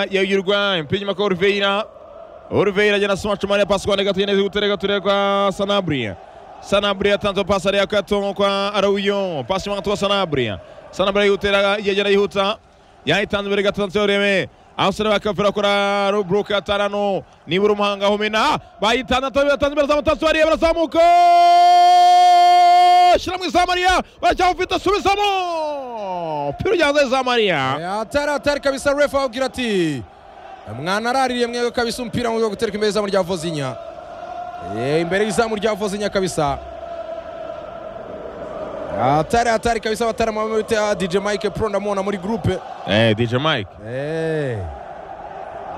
ya Uruguay mpira inyuma kwa Oliveira Oliveira agenda asoma Chumani pasi kwa Ndegatuye neza gutera gatuye kwa Sanabria Sanabria tanzo pasi ya Kato kwa Arauyo pasi mwa kwa Sanabria Sanabria yutera yagera yihuta yahitanze imbere gato tanzo reme abasore bakavura kuri Rubruka Tarano nibura umuhanga humena bayitanze atobye batanze imbere zamutatsu bariye barazamuka shira mu Samaria baracyafite subizamo piru yanze Samaria atari atari kabisa refa ababwira ati mwana araririye mwebwe kabisa umupira mu rwego rwo gutereka imbere y'izamu rya vozinya Eh, imbere y'izamu rya vozinya kabisa atari atari kabisa abatarama bita dj mike pro ndamubona muri groupe eh DJ Mike Eh.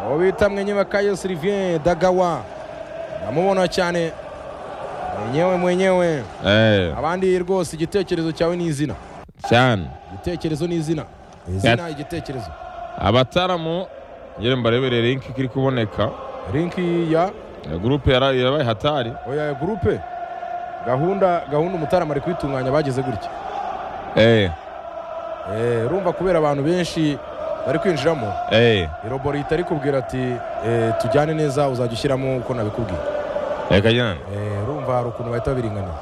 uwo bita mwenyewe kayo sylvien dagawa ndamubona cyane mwenyewe mwenyewe eh abandi rwose igitekerezo cyawe ni izina cyane igitekerezo ni izina izina igitekerezo abataramu ngere mbarebere linki kiri kuboneka linki ya Eh, gurupe yara- yarabaye hatari oya gurupe gahunda gahunda umutarama ari kuyitunganya bageze gutya eh Eh, urumva kubera abantu benshi bari kwinjiramo eh iroboro ihita rikubwira ati eh, tujyane neza uzajya ushyiramo uko nabikubwiye reka jana Eh, urumva hari ukuntu bahita babiringaniza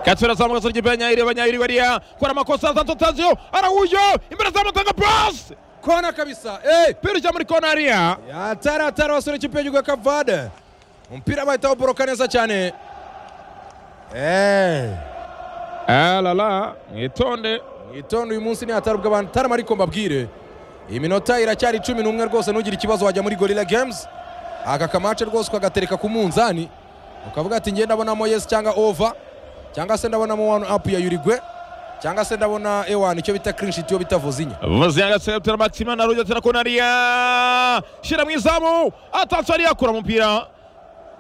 katsura zamu gasoro gipe nyayiri abanyayiri bariya kora amakosa santo tazio arauyo imbere zamu tanga pass kona kabisa eh! piru cya muri kona ariya atari atari abasore ikipe y'igihugu kavade umupira bahita bawuboroka neza cyane Eh, alala mwitonde mwitonde uyu munsi ni hatari ubw'abantu tarama ariko mbabwire iyi minota iracyari cumi n'umwe rwose ntugire ikibazo wajya muri gorilla games aka kamace rwose ukagatereka ku munzani ukavuga ati ngiye ndabonamo yes cyangwa over cyangwa se ndabonamo one up ya yurigwe cyangwa se ndabona ewan icyo bita clinshit iyo bita vozinya vuze agasetura maxima na rujo tera kona ariya shira mu izamu atatsu ariya kura umupira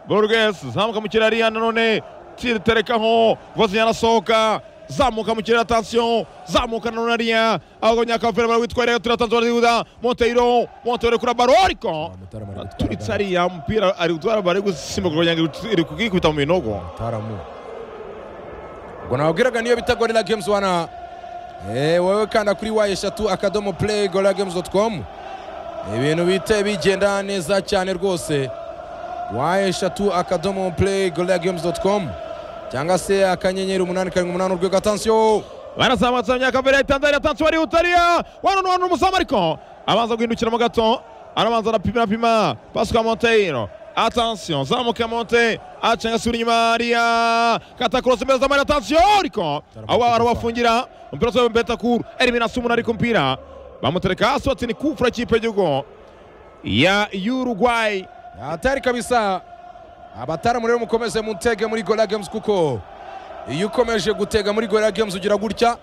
burges zamuka mu kirere ariya nanone tiriterekaho vuze yarasohoka zamuka mu kirere atasiyo zamuka nanone ariya ahubwo nyakavera barawitwarira turatanzwe barayiguza monteiro monteiro kura baro ariko Mutarama ari gutwara aturitse ariya mupira ari gutwara bari gusimbuka kugira ngo iri kugikubita mu binogo taramu ubwo nababwiraga niyo bita gorilla games wana eh, wowe kanda kuri wa eshatu akadomo play gorilla games dot com ibintu bite bigenda neza cyane rwose wa eshatu akadomo play gorilla games dot com cyangwa se akanyenyeri umunani karindwi umunani urwego atansiyo barazamutse myakavera yatanzaniya tansi wari utariya wano none umuzamu ariko abanza guhindukiramo gato arabanza arapima apima pasika monteiro atansiyo zamuka monte acenga asubira inyuma ariya katakurosi imbere zamari atansiyo ariko aho arabafungira umupira usaba betakuru erimina sumuna ariko umupira bamutereka hasi batini kufura ikipe y'igihugu ya Uruguay atari kabisa abataramu rero mukomeze mutege muri gorilla games kuko iyo ukomeje gutega muri gorilla games ugira gutya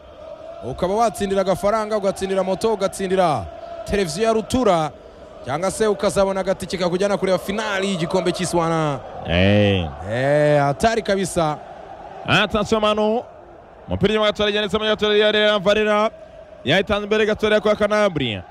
ukaba watsindira agafaranga ugatsindira moto ugatsindira televiziyo ya rutura cyangwa se ukazabona agatike kakujyana kureba finali y'igikombe cy'iswana eh Eh, atari kabisa atansiyo manu umupira inyuma gatoya yanditsemo gatoya ya Real Valera yahitanze imbere gatoya kwa Canabria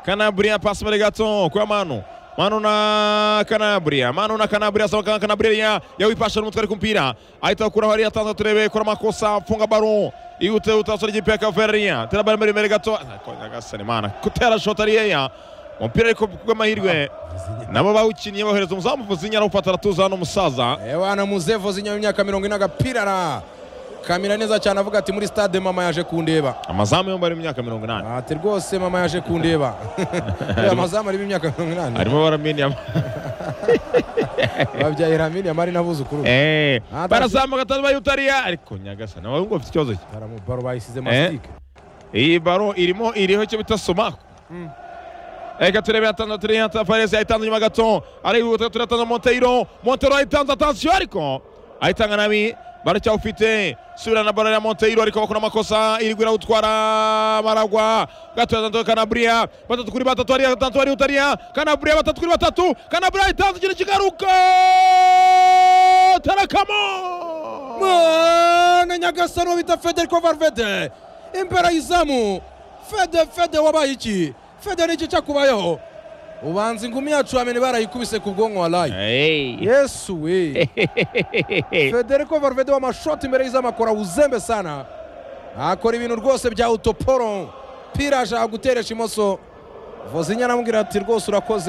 Canabria pasi imbere gato kwa Manu Manu na Canabria Manu na Canabria asaba kwa Canabria yawipasha n'umutwe ku mupira ahita kuraho ariya atanze turebe kora amakosa afunga baro ihute utasore igipeka ya Ferreria tera bari imbere gato kongera gasana imana kutera shot ariya umupira ariko bw'amahirwe nabo bawukiniye bohereza umuzamu vuzinya arawufata aratuza hano umusaza ewana muzevo zinyuma y'imyaka mirongo ine agapirara kamera neza cyane avuga ati muri stade mama yaje kundeba amazamu yombi ari mu myaka mirongo inani ati rwose mama yaje kundeba Uriya mazamu arimo imyaka mirongo inani harimo baramenya babyaye Lamine Yamal n'abuzukuru be Eh, Ah, barazamuka atari bayutariya ariko nyagasana wari ngo ufite ikibazo ki baramubaro bayisize Eh. masitike iyi baro irimo iriho icyo bita somako reka turebe yatanze turi yata faresi ayitanze inyuma gato arihuta turatanze monteiro monteiro ayitanze atansiyo ariko ayitanga nabi baracyawufite subira na baro ya monteiro ariko bakora amakosa iri gwira utwara maragwa gato yatanze kanabria batatu kuri batatu ariya tanto ari utariya kanabria batatu kuri batatu kanabria ayitanze ikintu kigaruka tarakamo mwana nyagasani uwo bita fede ariko varvede imbere y'izamu fede fede wabaye iki fede ni iki cyakubayeho ubanza ingumi yacu wamenya barayikubise ku bwonko waraye yesu we federico varvede w'amashoti imbere y'izamu akora uzembe sana akora ibintu rwose bya utoporo pira ashaka guteresha imoso vozinya aramubwira ati rwose urakoze